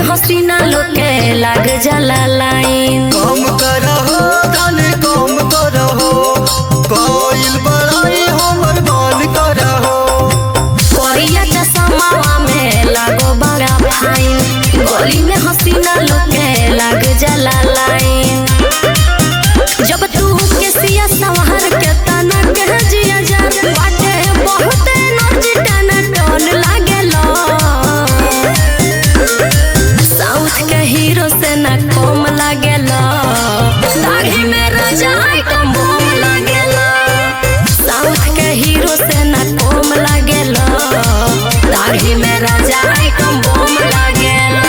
हसीना लोके लाग जाला लाइन कम करहो धन कम करहो कोइल बड़ाई हमर मान करहो कोरिया चश्मावा में लागो बड़ा फाइन गली में हसीना लोके लाग जाला लाइन जब तू केसिया संहार के तना के जिया जा बाटे बहुत एनर्जी टन टन लागेला साउथ के हीरो से ना कम लागेला दाढ़ी में राजा आइटम बम लागेला साउथ के हीरो से ना कम लागेला दाढ़ी में राजा आइटम बम लागेला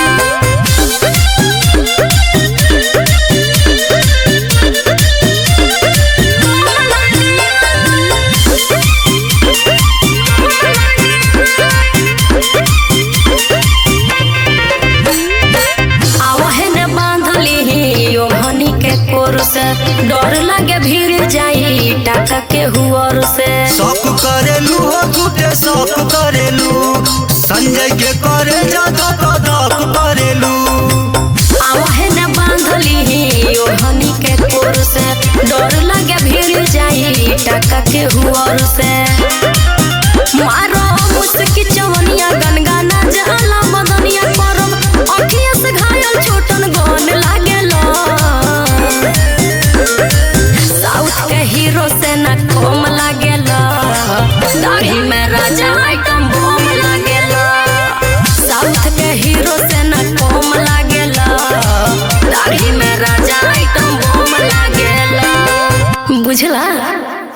आवहन बांधली ओ हनी के कोर से डर लागे भीड़ जाई टाका के हुअर से शौक करेलू हो झूठे शौक करेलू संजय के करे ज्यादा कदक करेलू आवहन बांधली ओ हनी के कोर से डर लागे भीड़ जाई टाका के हुअर से मारो मुस्की चवनिया गनगाना जाला मदनिया करम अखिया से घायल छोटन गन लागेला साउथ के हीरो से ना कम लागेला दाढ़ी में राजा आइटम बम लागेला साउथ के हीरो से ना कम लागेला दाढ़ी में राजा आइटम बम लागेला बुझला